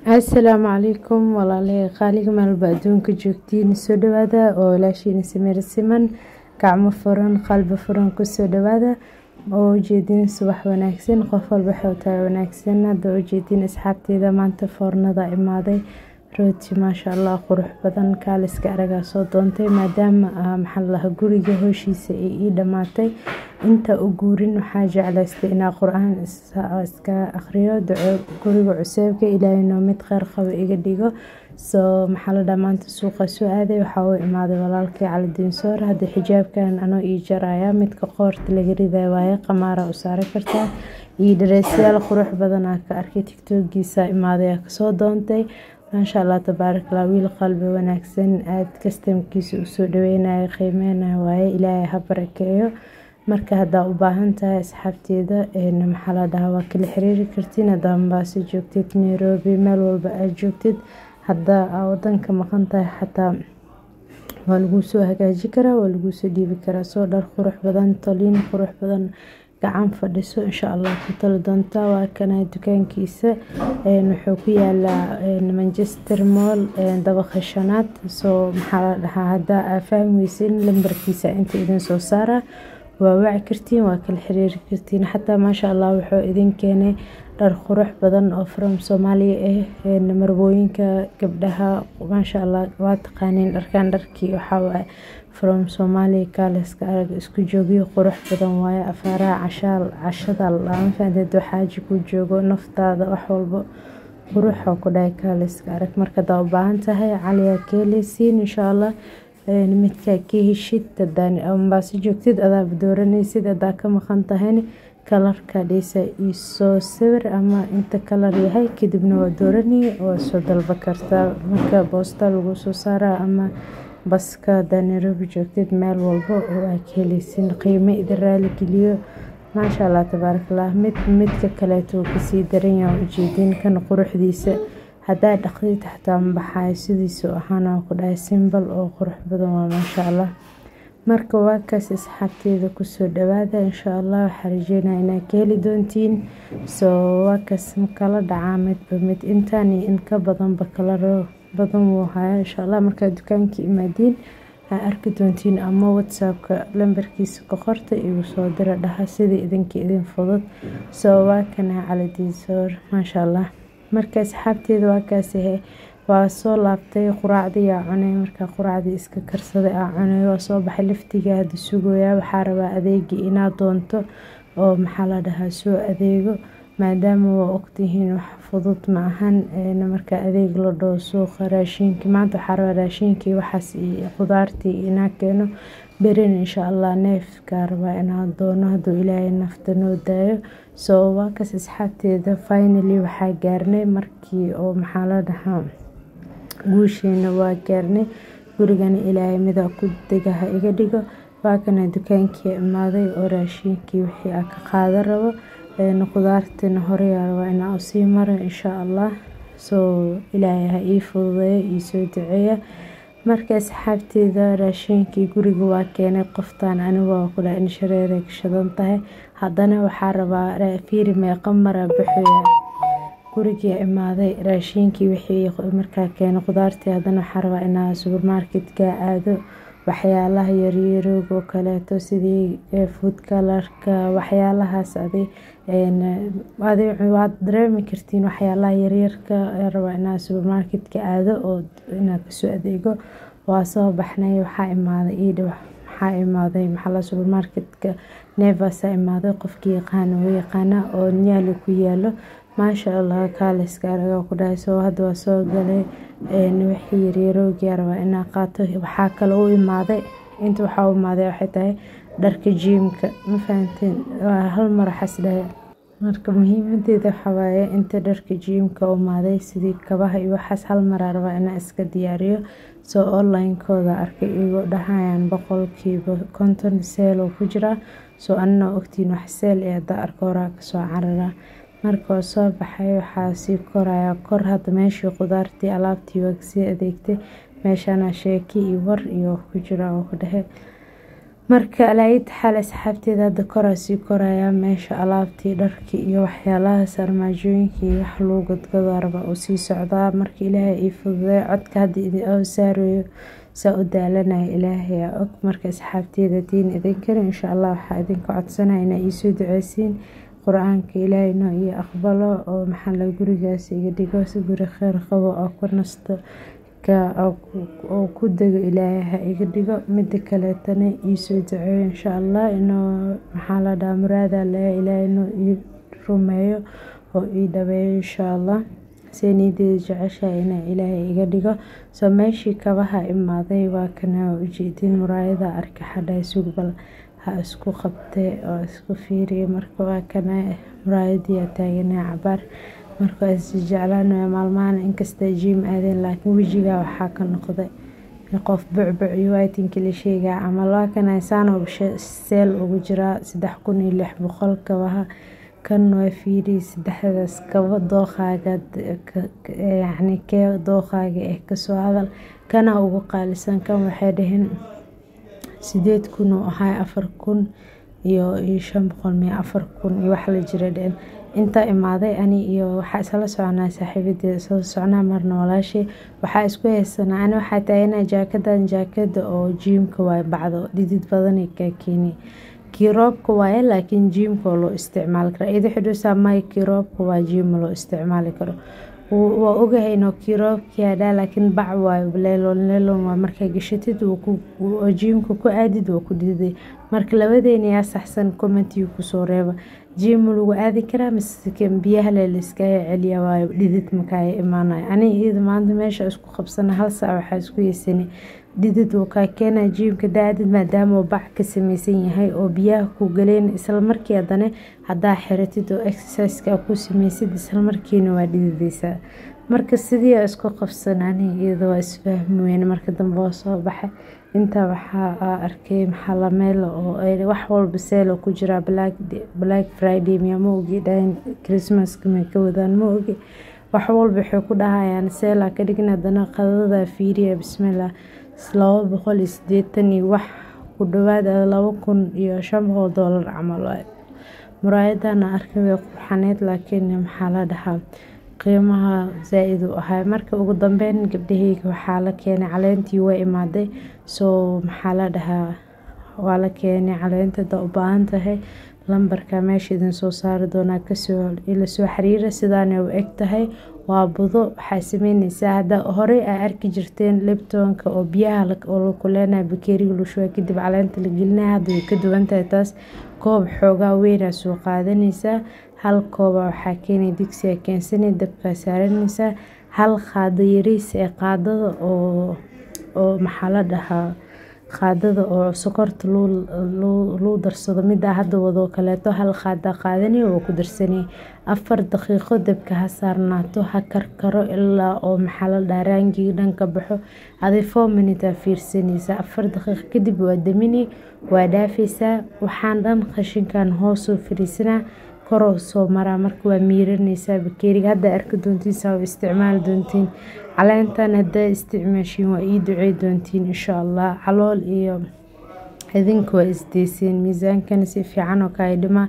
asalaamu calaykum walaalahey qaaliga maalba adduunka joogtiin soo dhawaada oo walaashiina samir siman gacmo furan qalbi furan kusoo dhawaada oo ujeedin subax wanaagsan qof walba xowtaa wanaagsan hadda ujeedin asxaabteeda maanta foornada imaaday rooti maasha allah qurux badan kaaliska aragaa soo doontay maadaama maxaalaha guriga hooshiisa ay ii dhammaatay inta u guurin waxaa jeclaystay inaa qur-aan iska akhriyo duco guriga cuseebka ilaahayno mid kheyr qabo iga dhigo soo maxaa la dhaha maanta suuqa soo aaday waxaa u imaaday walaalkii calidiin soor hadda xijaabkan anoo ii jaraya midka qoorta laga riday waaye qamaara u saari kartaa iyo dhareysyaal qurux badanaa ka arkay tigtoogiisa imaaday kasoo doontay maasha allah tabaarakallah wiil qalbi wanaagsan aada kastamkiisa usoo dhaweynayo qiimeynayo waaye ilaahay ha barakeeyo marka haddaa u baahan tahay asxaabteeda maxaa la dhahaa waa kala xiriiri kartiin haddaa mombaaso joogtid nairobi meel walba aad joogtid haddaa aa wadanka maqan tahay xataa waa laguu soo hagaaji karaa waa laguu soo dhiibi karaa soo dhar qurux badan toliin qurux badan gacan fadhiso insha allah ku tali doontaa waa kana dukaankiisa wuxuu ku yaalaa manchester moll dabaqa shanaad soo maxaa la dhahaa haddaa aa fahmi weysin lambarkiisa inta idin soo saara waa waci kartiin waa kala xiriiri kartiin xataa maasha allah wuxuu idin keenay dhar qurux badan oo from soomaaliya ah marbooyinka gabdhaha maasha allah waa taqaaniin dharkan dharkii waxawaaye from soomaaliya kaaleska arag isku joogyo qurux badan waaye afaaraha cashaal cashada lama fahanteed xaaji ku joogo naftaada wax walba quruxa ku dhahay kaaleska arag marka hadaa u baahan tahay caliyaa keeleysiin insha allah midkaa ka heshid ambaaso joogtid adaaba dooranaysid hadaa ka maqan tahayna kalarka dhisa isoo sawir ama inta kalar yahay kadibna waa dooranaya waa soo dalba kartaa marka boosta lagu soo saaraa ama baska hadaa nairobi joogtid meel walba oo aa ka heleysin qiimo idin raali geliyo maasha allah tabaarakallah mid midka kaleeto kasii daranyaa ujeedin kan quruxdiisa haddaa dhaqdid xataa mabaxayo sidiisu ahaana ku dhahay simbal oo qurux badan waa maasha allah marka waa kaas asxaabteeda kusoo dhawaada insha allah waxaa rajeynaya inaad ka heli doontiin soo waa kaas kala dhacaa midba mid intaan iyo in ka badanba kalaro badan wuu haya insha allah markaad dukaanka imaadiin aa arki doontiin ama whatsappka lambarkiisa ka qorta igu soo dira dhaha sida idinka idin fudud soo waa kana caladiisoor maasha allah marka asxaabteeda waa kaas ahe waa soo laabtay quraacdii aa cunay markaa quraacdii iska karsaday aa cunay waa soo baxay laftiga hadda sugoyaa waxaa rabaa adeegii inaad doonto oo maxaa la dhahaa soo adeego maadaama waa ogtihiin wax fudud ma ahan marka adeeg la dhoo suuqa raashiinki maanta waxaa rabaa raashiinkii waxaas iyo qudaartii inaa keeno berin insha allah neefkaa rabaa inaa doono hadduu ilaahay nafta noo daayo soo waakaas asxaabteeda finally waxaa gaarnay markii oo maxaa la dhahaa guusheena waa gaarnay gurigana ilaahay midaa ku degaha iga dhigo waa kana dukaankii imaaday oo raashiinkii wixii aa ka qaadan rabo qudaartina horeyaa rabaa inaa usii mara insha allah soo ilaahay ha ii fududeeyo iisoo duceeya marka asxaabteeda raashiinkii guriga waa keenay qoftaan anigu waa ku dhaha in shareeray gashadan tahay haddana waxaa rabaa fiiri meeqa mara baxoya gurigii imaaday raashiinkii wixii markaa keenay qudaartii haddana waxaa rabaa inaa subermarketka aado waxyaalaha yaryarooga oo kaleeto sidii food kalarka waxyaalahaas adi waad dareemi kartiin waxyaalaha yaryarka rabaa inaa subermarketka aado oo inaa kasoo adeego waa soo baxnay waxaa imaaday iidha waxaa imaaday maxaa subermarketka nevasa imaaday qofkii yaqaana u yaqaana oo nyaali ku yaalo maasha allah kaaliska aragaa ku dhahay soo hadda waa soo galay wixii yaryaroogia rabaa inaa qaato waxaa kale u imaaday inta waxaa u imaaday waxay tahay dharka jiimka ma fahanteen waa hal mar waxaas dhahay marka muhiimadeeda waxawaaye inta dharka jiimka u imaaday sidii kabaha iyo waxaas hal maraa rabaa inaa iska diyaariyo soo onlinekooda arkay igoo dhahayaan boqolkiiba konton seel oo ku jiraa soo anina ogtiin wax seel ee haddaa arko horaa kasoo cararaa marka waa soo baxay waxaa sii korayaa kor hadda meeshii qudaartii alaabtii waa kasii adeegtay meeshana sheeki iyo war iyo ku jira oo ku dhehe marka alaayita xaal asxaabteeda hadda koraa sii korayaa meesha alaabtii dharkii iyo waxyaalahaas armaajooyinkii iyo wax lagu gadgado raba uu sii socdaa marka ilaahay ii fududeeyo codka hadda saarayo saa u daalanaya ilaahay aa og marka asxaabteeda diin idinkana insha allah waxaa idinka codsanaya inaa iisoo duceysiin qur-aanka ilaahay noo iyo aqbalo oo maxalla gurigaas iga dhigo si guri kheyr qabo oo ku nasto oo ku dego ilaahay ha iga dhigo mida kaleetana iisoo duceeyo insha allah inuu maxaa la dhaha muraada le ilaahay inuu ii rumeeyo oo ii dhabeeyo insha allah see niyadeeda jeceshahay inaa ilaahay iga dhigo soo meeshii kabaha imaaday waa kana ujeedin muraayada arka xadhay sugbal ha isku qabtay oo isku fiiriya marka waa kana muraayadii aa taaganaa cabaar marka waa is jeclaanaya maalmahan inkasta jiim aadeen laakiin wejigaa waxaa ka noqday qof bucbuc iyo waytinkii la sheegaa camal waa kana saano seel ugu jiraa saddex kun iyo lix boqol kabaha kan waa fiiri saddexdaas kaba dooqaaga yacni kee dooqaaga eh kasoo hadal kana ugu qaalisan kan waxay dhaheen sideed kun uu ahay afar kun iyo iyo shan boqol miya afar kun iyo wax la jira dhehen intaa imaaday ani iyo waxaa isla soconaa saaxiibadeeda isla soconaa marna walaashay waxaa isku haysanaa ani waxaa taaganaa jaakadan jaakada oo jiimka waaye bacdo dhidid badanay kaa keeni kii roobka waaye laakiin jiimka oo loo isticmaali kara iyada xidhusaa maya kii roobka waa jiima loo isticmaali karo waa ogahay inuu kii roobkii hadhaa laakiin bac waayo leelon leelon waa markaa gashatid oo jiimka ku aadid waa ku dhididay marka labadeena yaa saxsan commentiga kusoo reeba jiima lagu aadi karaa mise biyaha le layskaga celiya waayo dhidid makaaga imaanayo aniga iyada maanta meesha isku qabsana hal saac waxaa isku yeysani dhidid wuu kaa keenaa jiimka daadid maadaama uu bac ka sameysan yahay oo biyaha ku galeen isla markii haddana haddaa xiratid oo exerciseka ku sameysid isla markiina waa dhidideysaa marka sidii aa isku qabsan aniga iyada waa isfahmi weyne marka dambe waa soo baxay intaa waxaa arkay maxalla meel oo wax walba seelo ku jiraa black friday miya ma ogi dhahan christmaska may ka wadaan ma ogi wax walba waxay ku dhahayaan seelaa ka dhigin haddana qadada fiiriya bismillah laba boqol iyo sideetan iyo wax ku dhawaad laba kun iyo shan boqol doolar camal waaye muraayadana arkay way qurxaneyd laakiin maxaa la dhahaa qiimaha zaa-id u ahay marka ugu dambeyn gabdhaheyga waxaa la keenay caleentii waa imaaday soo maxaa la dhahaa waa la keenay caleenta haddaa u baahan tahay lambarka meesha idin soo saari doonaa kasoo ila soo xiriira sidaana u eg tahay waa budo waxaa sameyneysaa hadda horey aa arki jirteen libtonka oo biyaha oo la kuleenaya bakeeriga lushuwa kadib caleenta la gelinaya hadda way ka duwan tahay taas koob xoogaa weynaa soo qaadanaysaa hal kooba waxaa keenay digsiga keensanay dabkaa saaranaysaa hal qaado yariis ee qaadada oo oo maxaa la dhahaa qaadada oo sokorta luu darsado mida hadda wadoo kaleeto hal qaada qaadanay oo ku darsanay afar daqiiqo dabka ha saarnaato ha karkaro ilaa oo maxaa la dhahaa raangii dhan ka baxo aday four minute aa fiirsanaysaa afar daqiiqo kadib waa daminay waa dhaafaysaa waxaan dhan qashinkan hoosoo fariisanaa koroo soo maraa marka waa miiranaysaa bakeeriga hadda arki doontiin saa u isticmaali doontiin caleentan haddaa isticmaashiin waa ii ducey doontiin insha allah calool iyo idinka waa isdeyseen miisaankana si fiican oo kaa dhima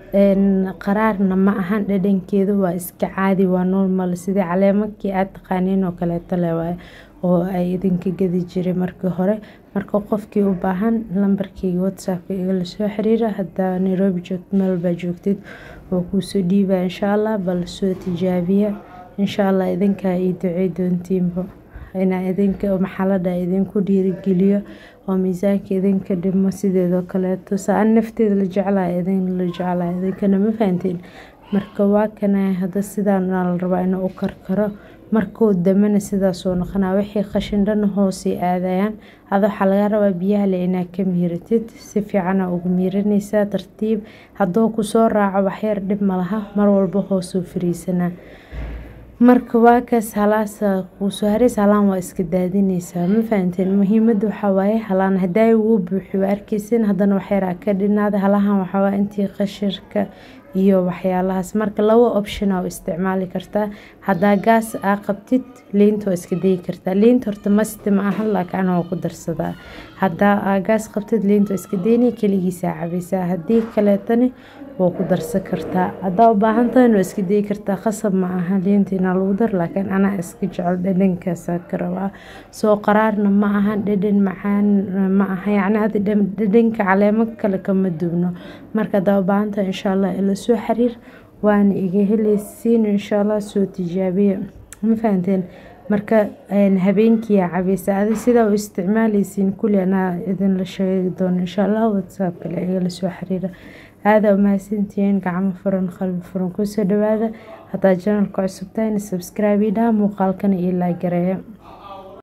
qaraarna ma ahan dhadhankeeda waa iska caadi waa normal sidii caleemakii aad taqaaniin oo kaleeto le waaye oo ay idinka gadi jiray markii hore marka qofkii u baahan lambarkeyga whatsappka igala soo xiriira haddaa nairobi joogto meel baa joogtid oo kuusoo dhiibaa insha allah bal soo tijaabiya insha allah idinkaa ii ducey doontiinba inaa idinka maxalada idinku dhiirigeliyo oo miisaanka idinka dhimo sideedoo kaleeto saa-an nafteeda la jeclaya idin la jeclaya idinkana ma fahanteen marka waa kana hadda sidaana la rabaa inuu u karkaro markuu damana sidaasoo noqonaa wixii qashin dhan hoosay aadayaan ada waxaa laga rabaa biyaha le inaa ka miiratid si fiicana ugu miiranaysaa tartiib hadduu kusoo raaco waxyar dhib malaha mar walba hoosuu fariisanaa marka waa kaas halaasa kuusoo harays halaan waa iska daadineysaa ma fahanteen muhiimada waxaa waaye halaan hadaa wuu buuxi waa arkeysin haddana waxyaraa ka dhinaaday halahan waxawaa intii qashirka iyo waxyaalahaas marka labo option aa u isticmaali kartaa hadaa gaas aa qabtid liinta waa iska dayi kartaa liinta horta masti ma ahan laakiin ana waa ku darsadaa hadaa aa gaas qabtid liinta waa iska dayni keligiisaa cabaysaa hadii kaleetana waa ku darsan kartaa hadaa u baahan tahay waa iska dayi kartaa qasab ma aha liinta inaa lagu daro laakiin anaa iska jecel dhadhankaasa ka rabaa soo qaraarna ma ahan dhadhan macaan ma aha yacni hada dhadhanka caleemo kale kama duwno marka hadaa u baahan tahay insha allah ila soo xiriir waana iga heleysiin insha allah soo tijaabiya ma fahanteen marka habeenkiiyaa cabaysa adi sidaa u isticmaaleysiin kulli anaa idinla sheegi doono insha allah whatsapp kale igala soo xiriira aada umahadsantihiin gacmo furan qalbi furan kusoo dhawaada hadaa janalka cusub tahayna subscribe idhaha muuqaalkana io laagareeya